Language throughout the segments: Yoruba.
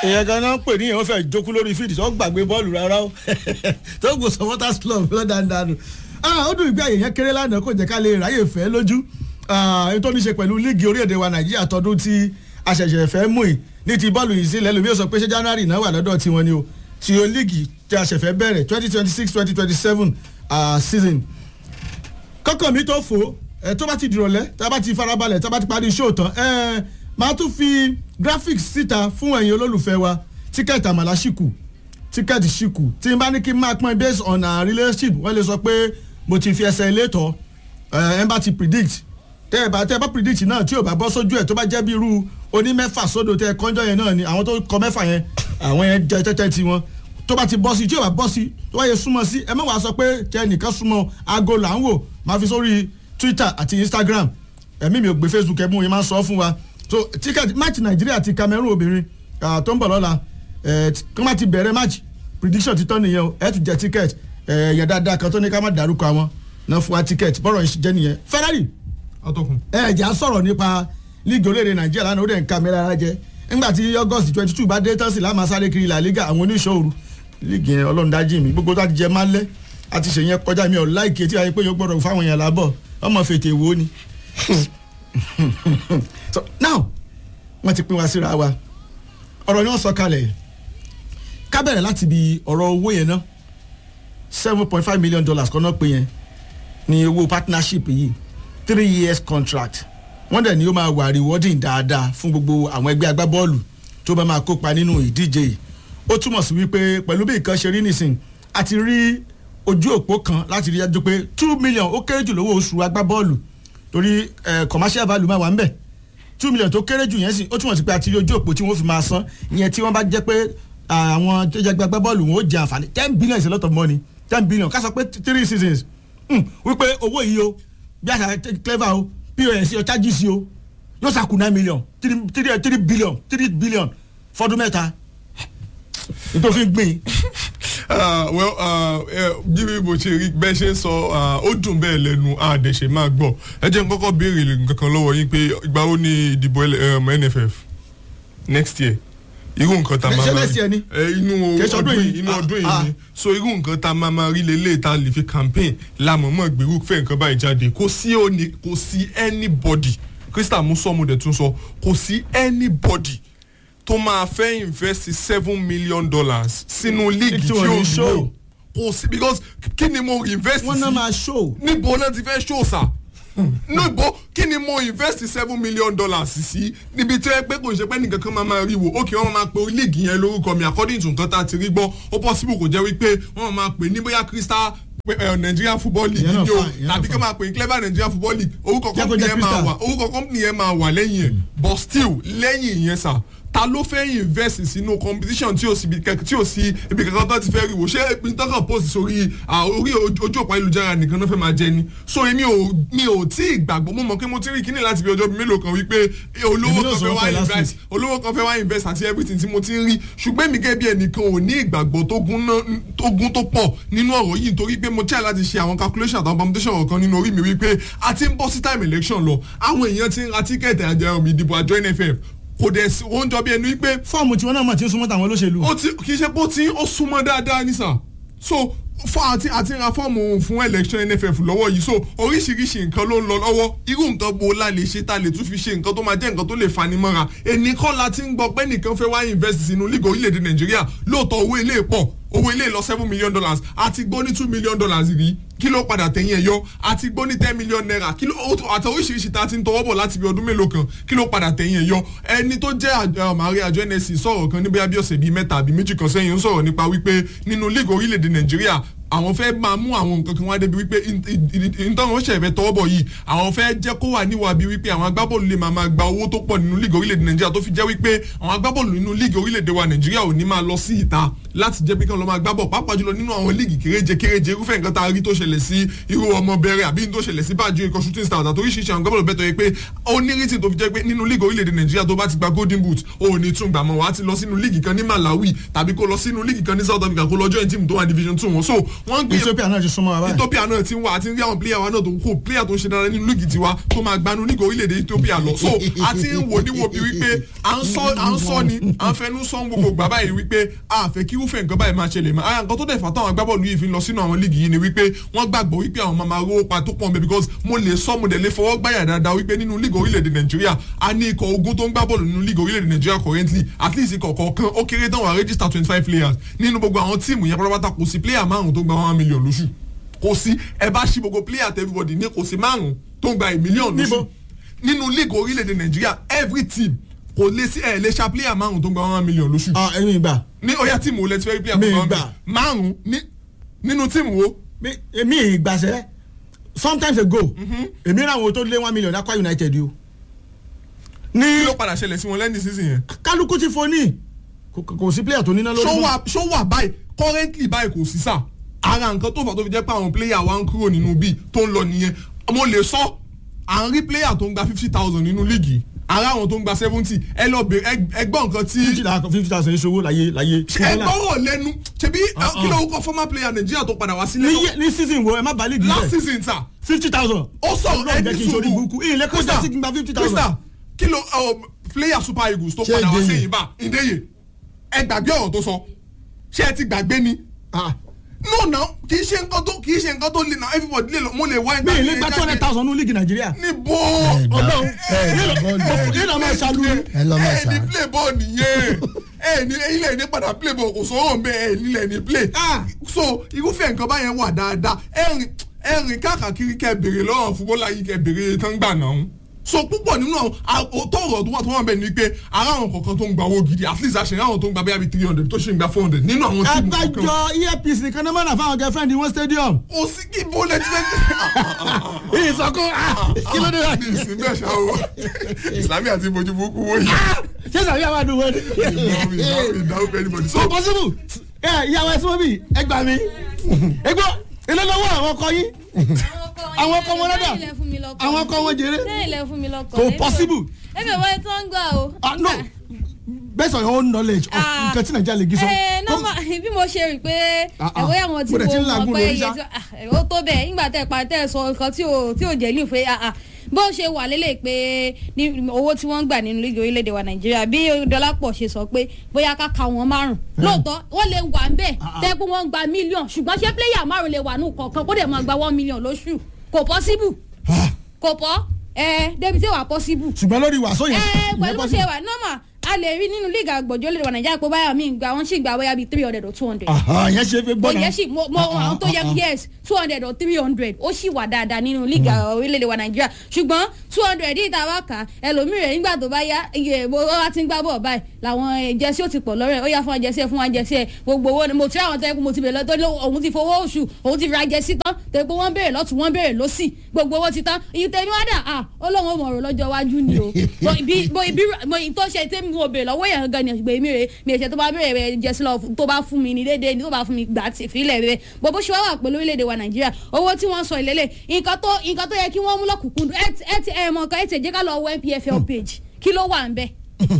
ìyẹn gan náà ń pè ní ìyẹn ó fẹ́ jókòó lórí fídì tó gbàgbé bọ́ọ̀lù rárá o tó gbò supporters club lọ́dàndànù ó dùn ìgbé àyè yẹn kéré lánàá kò jẹ́ ká lè ráyè fẹ́ lójú ètò ní ṣe pẹ̀lú líìgì orílẹ̀-èdè wa nàìjíríà tọdún tí àṣẹ̀ṣẹ̀ fẹ́ mú ì ní ti bọ́ọ̀lù yìí sílẹ̀ lómi ó sọ pé ṣé january náà wà lọ́dọ̀ tiwọn ni o ti o líìgì tí a ṣẹ̀fẹ̀ bẹ̀rẹ̀ twenty twenty six twenty twenty seven season kọ́kọ́ mi tó fò ẹ tó bá ti dìrọ̀lẹ́ tá a bá ti farabalẹ̀ tá a bá ti parí show tán ẹ máa tún fi graphics síta fún ẹ̀yin olólùfẹ́ wa tíkẹ́ẹ̀tì àmàlà ṣìkù tíkẹ́ẹ̀tì ṣìkù tí n bá ní kí n máa pín based on our relationship wọ́n lè sọ pé mo ti fi ẹsẹ̀ ilé tọ́ ẹ ẹ bá ti predict tẹ́ ẹ bá tẹ́ ẹ bá predict náà tí ò bá bọ́ sójú ẹ̀ tó bá jẹ́ bí irú onímẹ́fà sódò tẹ́ ẹ kọ́njọ́ yẹn náà ni àwọn tó kọ mẹ́fà yẹn àwọn yẹn jẹ tẹ́tẹ́ tiwọn tó bá ti bọ́ sí tí ò bá bọ́ sí tó bá yẹ súnmọ́ sí ẹ má wàá sọ pé tẹ nìkan súnmọ́ aago là ń wò máa fi sórí twitter àti instagram ẹ̀mí mi ò gbé facebook ẹ̀ mú yín máa ń sọ fún wa so ticket match nàìjíríà àti cameroon obìnrin tó ń bọ̀ lọ́la kí wọ́n ti bẹ̀rẹ̀ match prediction ti tán nìyẹn o ẹ̀ tún jẹ ticket ẹ̀yẹ dáadáa kan tó ní ká má dárúkọ àwọn náà fún wa ticket bọ́rọ̀ yìí jẹ́ nìyẹn ferrari atọ́kùn. ẹ̀ jà sọ̀rọ̀ nípa líìgì olóore nàìjíríà lánàá ó dẹ̀ ń ka mẹ́ra ara jẹ́ nígbà tí august twenty two bá dé tán sí láàmú sáré kiri la liga àwọn oníṣòwò líìgì yẹn ọlọ́run dájú mi gbogbo tó ti jẹ máa lẹ́ àti ṣèyẹn kọjá mi ò láìkè tí a yẹ pé yóò gbọ́dọ̀ fáwọn èèyàn lábọ̀ ọmọ fètè wo ni. so now wọ́n ti pín wa síra wa ọ̀rọ̀ ni wọ́n sọ kalẹ̀ ká bẹ̀rẹ̀ láti bi ọ̀rọ̀ owó yẹn ná seven point five million dollars kan náà pé yẹn ni owó partnership yìí three years contract wọ́n dẹ̀ ni ó máa wà rewarding dáadáa fún gbogbo àwọn ẹgbẹ́ agbábọ́ọ̀lù tó bá máa kópa nínú ìdíje yìí ó túmọ̀ sí wípé pẹ̀lú bí nǹkan ṣe rí nísìn àti rí ojú òpó kan láti rí dájú pé two million ó kéré jù lówó oṣù agbábọ́ọ̀lù torí commercial value máa wà ń bẹ̀ two million tó kéré jù yẹn sì ó túmọ̀ sí pé àti rí ojú òpó tí wọ́n fi máa san ìyẹn tí wọ́n bá jẹ́ pé àwọn tó jẹ́ agbábọ́ọ̀lù wọn ó jẹ àǹfààní ten billion is a lot of money ten billion ká sọ pé three seasons wípé owó yìí o bí àṣà clever o pos o charges o yóò sàkó nine million three three three billion three billion fọdún mẹ́ta nítorí gbìn. well bí bí mo ṣe rí bẹ́ẹ̀ ṣe ń sọ ó dùn bẹ́ẹ̀ lẹ́nu àdẹ̀ṣe máa gbọ́ ẹ jẹ́ n kọ́kọ́ béèrè nǹkan kan lọ́wọ́ yín pé ìgbà wo ni ìdìbò nff next year irú nǹkan tá a máa máa rí inú ọdún yìí inú ọdún yìí ni so irú nǹkan tá a máa máa rí lélẹ̀ tá a lè fi campaign lámọ̀mọ́ gbèrú fẹ́ nǹkan báyìí jáde kò sí òní kò sí anybody krista musomu dẹ̀ tún sọ kò sí anybody tó máa fẹ́ invest seven million dollars sínú league tí ó lò kò sí because kí ni mo invest sí wọ́n náà máa show níbo náà ti fẹ́ show sa níbo kí ni mo invest seven million dollars sí níbi tí ẹ pé kò ṣe pé nìkan kan máa máa rí wò ókè wọn máa pe league yẹn lórúkọ mi according to nǹkan tá a ti rí gbọ́ ó possible kò jẹ́ wípé wọ́n máa pè ní bóyá crystal nigerian football league yìí o tàbí kí wọ́n máa pè ní clever nigerian football league orúkọ company yẹn máa wà orúkọ company yẹn máa wà lẹ́yìn ẹ̀ but still lẹ́yìn yẹn sà ta ló fẹ́ invest sínú competition tí o sì tí o sì ibi kankan tó ti fẹ́ rí wò ṣé ìpínlẹ̀ kan post sórí orí ojú òpó ayélujára nìkan náà fẹ́ máa jẹ ni so èmi ò mi ò tí ì gbàgbọ́ mo mọ̀ pé mo ti rí kíní láti fi ọjọ́ mélòó kan wípé olówó kan fẹ́ wá invest olówó kan fẹ́ wá invest àti everything tí mo ti ń rí ṣùgbọ́n èmi gẹ́gẹ́ bí ẹnìkan ò ní ìgbàgbọ́ tó gún tó pọ̀ nínú ọ̀rọ̀ yìí nítorí pé mo try láti ṣe àwọn calculation àtàwọn permutation kan nínú orí mi wípé a ti ń bọ́ sí time election lọ àwọn èèyàn ti ń ra tíkẹ́ẹ̀tì àjẹrò ìdìbò àjọ nff kò dẹ̀ sí ó ń jọ bí ẹni wípé. fọ́ọ̀mù tiwọn náà mà ti ń súnmọ́ tàwọn olóṣèlú. ó ti kì í ṣe bó ti ó súnmọ́ dáadáa ní sà so fún àti àti ra fọ́ọ̀mù fún election nff lọ́wọ́ yìí so oríṣiríṣi nǹkan ló ń lọ lọ́wọ́ irú nǹkan bo la lè ṣe ta lè tún fi ṣe nǹkan tó máa jẹ́ nǹkan tó lè fani mọ́ra ẹnì kan la ti ń gbọ́ pé nìkan fẹ́ wá invest sínú league orílẹ̀-èdè nàìjíríà lóòótọ́ owó ilé pọ̀ owó ilé lọ seven million dollars àti gbó ní two million dollars rí kí ló padà tẹ̀yìn ẹ̀ yọ àti gbó ní ten million naira kí ló àti oríṣiríṣi tá a ti ń tọwọ́ bọ̀ láti bí ọdún mélòó kan kí ló padà tẹ̀yìn ẹ̀ yọ ẹni tó jẹ́ àmàrí àjọ nsc sọ̀rọ̀ kan níbi abí ọ̀sẹ̀ bíi mẹ́ta àbí méjì kan sẹ́yìn ń sọ̀rọ̀ nípa wípé nínú league orílẹ̀-èdè nàìjíríà àwọn fẹ́ máa mú àwọn nǹkan kan wá débi wípé ìtọ́nà oṣù ẹ̀fẹ̀ tọwọ́ bọ̀ yìí àwọn fẹ́ jẹ́ kó wà níwà bí wípé àwọn agbábọ́ọ̀lù lè máa gba owó tó pọ̀ nínú líìgì orílẹ̀-èdè nàìjíríà tó fi jẹ́ wípé àwọn agbábọ́ọ̀lù nínú líìgì orílẹ̀-èdè wa nàìjíríà ò ní máa lọ sí ìta láti jẹ́ pé kí wọ́n lọ máa gbábọ̀ pàápàá jùlọ nínú àwọn líìgì kéréje kéréje irúfẹ́ nǹkan tá a rí tó ṣẹlẹ̀ sí irú ọmọ bẹ̀rẹ̀ àbí tó ṣẹlẹ̀ sí bájú ikọ̀ shooting stars àti oríṣiríṣi àwọn gbọ́dọ̀ bẹ́tọ̀ yẹ pé ó ní rítì tó fi jẹ́ pé nínú líìgì orílẹ̀-èdè nàìjíríà tó bá ti gba golden boot ó ní tún gbà mọ́ wá ti lọ sínú líìgì kan ní malawi tàbí kó lọ sínú líìgì kan ní south africa kó lọ join team tó wà division two wọn so wọ́n ń gbé Ethiopia náà ti súnmọ́ wa báyìí. Ethiopia náà ti ń wá àti rí àwọn player wa náà tó ń kó player tó ń ṣe dára nínú líìgì tiwa tó máa gbanú líìgì orílẹ̀-èdè Ethiopia lọ so àti ń wò ní wo bí wípé à ń sọ à ń sọ ni à ń fẹnu sọ gbogbo gbà báyìí wípé a fẹ́ kí irúfẹ́ nǹkan báyìí máa ṣẹlẹ̀ mọ́ ara nǹkan tó dẹ̀ fà táwọn agbábọ́ọ̀lù yìí fi ń lọ sínú àwọn líìgì yìí ni wípé wọ́n gbàgbọ́ wípé àwọn máa máa rówó pa tó pọ̀ mẹ́ because mo lè sọ mo dẹ̀ lè fọwọ́ gbáyà dáadáa wípé nínú líìgì orílẹ̀-èdè Nàìjíríà a ní ikọ̀ ogun tó ń gbá bọ́ọ̀lù nínú líìgì orílẹ̀-èdè Nàìjíríà currently at least ikọ̀ kọ̀ọ̀kan ó kéré tán wà register twenty five players nínú gbogbo àwọn tíìmù yẹn pátápátá kò sí player márùn tó gba one million lóṣù kò sí ẹ bá ṣí gbogbo player àti everybody ní kò sí márùn tó ń gba a million lóṣù Níbo? nínú league orílẹ̀-èdè nàìjíríà every team kò lè sí ẹ̀ lè ṣa player márùn tó ń gba one million lóṣù Ah, ẹ̀yin ìgbà ní ọ̀yá tíìmù wo lẹ ti fẹ́ rí player tó Mi gba one gbà. million márùn ní- nínú tíìmù wo mi- èmi ìgbàsẹ́ sometimes ago èmi ra àwọn tó lé one million Akwa United o ní kí ló padà ṣẹlẹ̀ sí wọn lẹ́yìn season yẹn kálukú ti fo ní kò kò sí player tó níná lórí ṣó mọ́. wà ṣó wà báyìí currently báyìí kò sí sà ara nǹkan tó fà tó fi jẹ́ pé àwọn player wa ń kúrò nínú bíi tó ń lọ nìyẹn mo lè sọ à ń rí player tó ń gba fifty thousand nínú líìgì ara àwọn tó ń gba seventy ẹ lọ bèrè ẹ- ẹ gbọ́ nǹkan tí fifty thousand fifty thousand ìṣòwò láyé láyé. ẹ gbọ́rọ̀ lẹ́nu ṣebí kí ló kọ́ former player nàìjíríà tó padà wá sílé ní lọ yẹ- ní season wo ẹ má balẹ̀ last gílẹ̀ season ta fifty thousand. ó sọ̀rọ̀ Ọlọ́run jẹ́ ẹni kí n sori sùúrù burúkú ìyìnlẹ̀ kó Krista, jẹ́ sí kí n gba fifty thousand. Krista, kí ló ọ, player super eagles tó Ṣé padà wá Ìdèyè? sẹ́yìn bá ìdẹ́yẹ ẹ gbàgbé ọ̀rọ̀ tó sọ ṣé ẹ ti gbàgbé ni Ah, no na kì í ṣe nǹkan tó kì í ṣe nǹkan tó le na everybody lè lọ mo lè wá mi ìlẹ̀ gba two hundred thousand ní líìgì nàìjíríà. níbo Ọlọ́run ẹ ẹ bọ́ọ̀lù yìí lọ máa ṣàlù. ẹ lọ máa ẹ ní ṣá. play ball nìyẹn ẹ ní ilẹ̀ ní padà play ball kò sọ̀rọ̀ mbẹ́ ẹ nílẹ̀ ní play Ah. so irúfẹ́ nǹkan báyẹn wà dáadáa ẹ̀rìn ẹ̀rìn káàkiri kẹ́ bèrè lọ́wọ́ fúbọ́lá yìí kẹ́ bèrè tán gbà náà so púpọ̀ nínú àwọn òótọ́ ọ̀rọ̀ tó wà tó wà bẹ́ẹ̀ ni pé ara àwọn kọ̀ọ̀kan tó ń gba owó gidi at least àṣeyàn àwọn tó ń gba bẹ́ẹ̀ bí three hundred tó ṣe ń gba four hundred nínú àwọn tíìmù kọ̀ọ̀kan abájọ earpiece nìkan náà mọ̀nà fáwọn girlfriend wọn stadium. kò sí kí bó lẹ ti fẹ́ ìsọkún kí ló dé rà. ní ìsìn bẹ́ẹ̀ ṣá o ìsìlámì àti ìbojú burúkú wọ̀nyí ṣé sàbí àwọn àdúgbò ni. ìdáhùn pẹ̀lú anybody so so possible ẹ ìyàwó ẹ súnmọ́ bí ẹ gbà mí. egbò ilé lọ́wọ́ àwọn ọkọ yín àwọn ọkọ wọn lọ́dọ̀ àwọn ọkọ wọn jèrè. sẹ́yìn lẹ fún mi lọ́kọ̀ Kò possible. ẹ̀mí ìwé tó ń gbà o. ah no based on your own knowledge of Ah. nǹkan tí nàìjíríà lè gí sọ. ẹ nọ́mà bí mo ṣe rí i pé Ah, ah. ẹ̀wọ́ yà wọ́n ti Mo dẹ̀ ti ń wo làágùn wọn pé lórí iye ṣá. tí ó tó bẹ́ẹ̀ nígbà tẹ́ ẹ pa tẹ́ ẹ sọ nǹkan tí ò tí ò jẹ́ ní ìfẹ́ ah, ah. bó ṣe wà lélẹ̀ pé ní owó tí wọ́n ń gbà nínú lígi orílẹ̀-èdè wa nàìjíríà bí dọ́lápọ̀ ṣe sọ pé bóyá ká ka wọn márùn lóòótọ́ wọ́n lè wà ń bẹ̀ tẹ́ pé wọ́n ń gba mílíọ̀n ṣùgbọ́n ṣé pléyà márùn lè wà nù kọ̀ọ̀kan kó dẹ̀ máa gba one million lóṣù kò pọ́síbù kò pọ́ ẹ débi tí wà pọ́síbù ṣùgbọ́n lórí wàásù yẹn. ẹ ìyẹn pẹ̀lú bó possible. ṣe wà nọ́mà a lè rí nínú líìgì àgbọ̀jọ́ lè wà nàìjíríà pé báyà mí gba wọ́n sì gba bóyá bíi three hundred or two hundred. Aha, ìyẹn ṣe fẹ́ kò gbọ́dọ̀. yẹ sí mo mo àwọn tó yẹ yes two hundred or three hundred ó sì wà dáadáa nínú líìgì orílẹ̀-èdè wa nàìjíríà ṣùgbọ́n two hundred yìí tá a bá kà á ẹlòmíràn nígbà tó bá yá iye bó wá ti ń gbá bọ̀ báyìí làwọn jẹ́sí ó ti pọ̀ lọ́rẹ̀ ó yá fún jẹ́sí ẹ̀ fún wa jẹ́sí ẹ̀ gbogbo owó ni mo ti rí àwọn tó yẹ kó mo ti bèrè lọ́tọ́ òun ti fowó oṣù òun ti ra jẹ́sí tán tó yẹ pé wọ́n béèrè lọ́tún wọ́n béèrè lọ́sì gbogbo owó ti tán iye tẹ̀mí wá dà á ọlọ́run ò mọ̀ ọ̀rọ̀ lọ́jọ́ iwájú ni o Mo ibi mo ibi mo tó ṣe tẹ́mi mo béèrè lọ́wọ́ yẹn gan ni ṣùgbọ́n èmi rè mi èṣe tó bá béèrè rẹ jẹ́sí lọ tó bá fún mi ní déédéé ni tó bá fún mi gbà tí ìfilẹ̀ rẹ bó bó ṣe wá wà pẹ̀lú orílẹ̀-èdè wa nàìjíríà owó tí wọ́n sọ ìlélẹ̀ nǹkan tó nǹkan tó yẹ kí wọ́n mú lọ́kùnkún ẹ ti ẹ mọ̀ kan ẹ ti jẹ́ ká lọ wọ npfl page kí ló wà ń bẹ́ẹ̀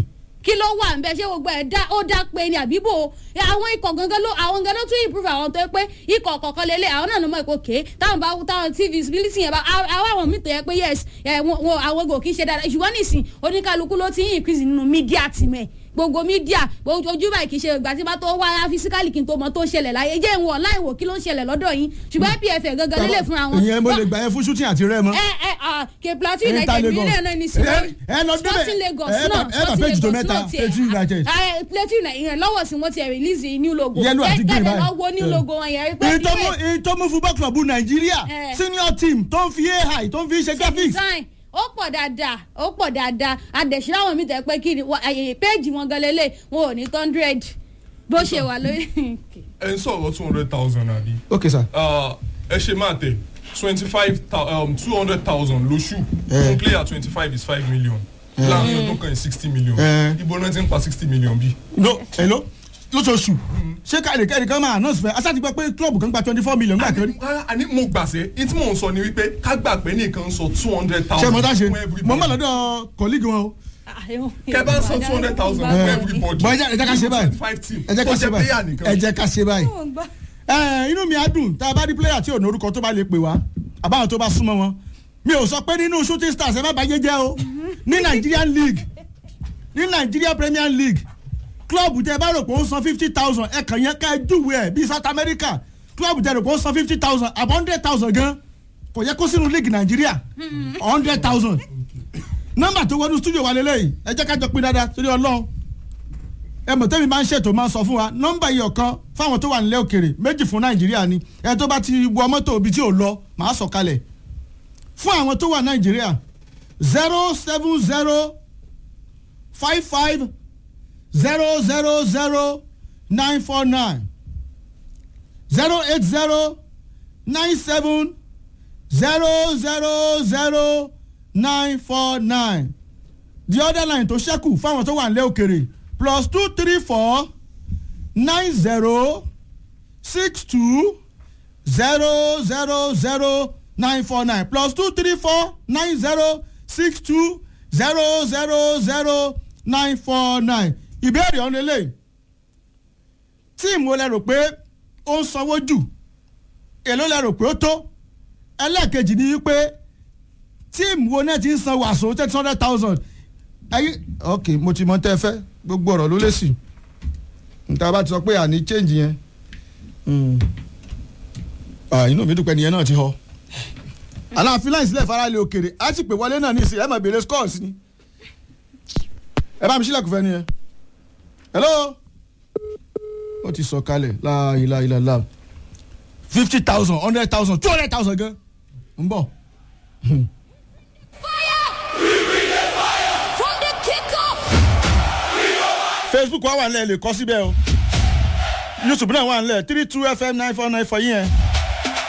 kí ló wà nbẹ ṣé gbogbo ẹ dá ó dá pé ní àbíbò àwọn ikọ̀ gangan ló àwọn gangan ló tún improve àwọn tó yẹ pé ikọ̀ kọ̀ọ̀kan lélẹ̀ àwọn náà ló mọ̀ èkó ké táwọn bá táwọn tí visibility yẹn bá àwọn àwọn míì tó yẹ pé yes ẹ wọn wọn- àwọn gò kí ń ṣe dáadáa ṣùgbọ́n nísìn oníkálukú ló ti ń increase nínú media tìmẹ̀ gbogbo mídíà ojú báyìí kì í ṣe ìgbà tí bá tó wá fisikálì kí n tó mọ tó ń ṣẹlẹ̀ láyé jẹ́ ìwọ̀n láìwò kí ló ń ṣẹlẹ̀ lọ́dọ̀ yín ṣùgbọ́n npf gangan lélẹ̀ fúnra wọn. ìyẹn mo lè gbà yẹn fún shooting àti rẹ mọ. ẹ ẹ ah, ke plateau Inter united Lagos. mílíọ̀nù náà ní sí Ẹ- ẹ lọ débẹ̀. sporting lagos Ẹ bá- náà ẹ bá sporting page tó lagos mẹ́ta, náà tiẹ̀ Plateau United. ah, eh, plateau united lọ́wọ́ sí wọ́n ti release new logo Yellow àti green kẹ́kẹ́ báyìí. lọ wo new Yeah. logo wọn yẹn rí pé ìtọ́mú ìtọ́mú football club nàìjíríà Eh. senior team tó ń fi ai tó ń fi ṣe graphics. design ó pọ̀ dáadáa ó pọ̀ dáadáa adẹ̀sí láwọn mi tẹ̀ pé kí ni wọ́n- àyè péèjì wọn gan lélẹ̀ wọn ò ní hundred bó ṣe wà lórí. ẹ ń sọ̀rọ̀ two hundred thousand àbí ok sir. Ah, ẹ ṣe máa tẹ̀ twenty five two hundred thousand lóṣù Eh. one player twenty five is five million láàrin ọdún kan sixty million Eh. ibo náà ti ń pa sixty million bí. no hello lóṣooṣù ṣé káàdì kẹ́ẹ̀dì kan máa announce fẹ́ aṣáájú gbọ́ pé club kan gba twenty four million gbà kẹ́rì. rárá àní mo gbàṣẹ ní tí mò ń sọ ni wípé ká gbà pé nìkan sọ two hundred ṣé thousand mo dá ṣe fún everybody mo ń bọ̀ lọ́dọ̀ colleague wọn o. kẹ bá san two hundred thousand fún everybody bọ́ ẹ jẹ́ ẹ jẹ́ ká ṣe báyìí five team ẹ jẹ́ ká kó ṣe jẹ́ player báyìí nìkan. ẹ jẹ́ ká ṣe báyìí ẹ inú mi á dùn tá a bá rí player tí ò ní orúkọ tó bá lè pè wá àbáwọn tó bá súnmọ́ wọn mi ò sọ pé nínú shooting stars ẹ má bàjẹ́ jẹ́ o ní Nigerian league ní Nigeria Premier League club tẹ bá rò pé ó ń san fifty thousand ẹ kàn yẹn ká ẹ júwèé ẹ bíi South America club tẹ rò pé ó ń san fifty thousand àbọ̀ hundred thousand gan kò yẹ kó sínú league Nigeria hundred thousand nọ́mbà tó wọnú studio wa lélẹ́yìí ẹ jẹ́ ká jọ pín dáadáa torí Ọlọ́run ẹ mọ̀ tẹ́mi máa ń ṣètò máa ń sọ fún wa nọ́mbà yìí ọ̀kan fáwọn tó wà nílẹ̀ òkèrè méjì fún nàìjíríà ni ẹ tó bá ti wọ mọ́tò ibi tí ò lọ màá sọ kalẹ̀ fún àwọn tó wà nàìjíríà zero seven zero five five zero zero zero nine four nine zero eight zero nine seven zero zero zero nine four nine the other line tó ṣẹ́kù fáwọn tó wà nílẹ̀ òkèrè plus two three four nine zero six two zero zero zero nine four nine plus two three four nine zero six two zero zero zero nine four nine ìbéèrè ọ̀hún lélẹ̀ tíìmù wo lẹ rò pé ó ń sanwó jù èló lẹ rò pé ó tó ẹlẹ́ẹ̀kejì ni wípé tíìmù wo náà ti ń san wàásù ten hundred thousand ẹyí ok mo ti mọ tẹ́ ẹ fẹ́ gbogbo ọ̀rọ̀ ló lè sí níta bá ti sọ pé àní change yẹn inú mi dúpẹ́ nìyẹn náà ti họ aláàfin láì sílẹ̀ faralẹ̀ òkèrè á sì pè wọlé náà ní ìsìn ẹ̀ máa béèrè scores ni ẹ bá mi sílẹ̀ kò fẹ́ nìyẹn hello ó ti sọ kalẹ̀ láàyè láàyè láàyè fifty thousand hundred thousand two hundred thousand gan ń bọ̀. From the kickoff. facebook wa wà nílẹ̀ lè kọ́ síbẹ̀ o youtube náà wà nílẹ̀ three two fm nine four nine four yẹn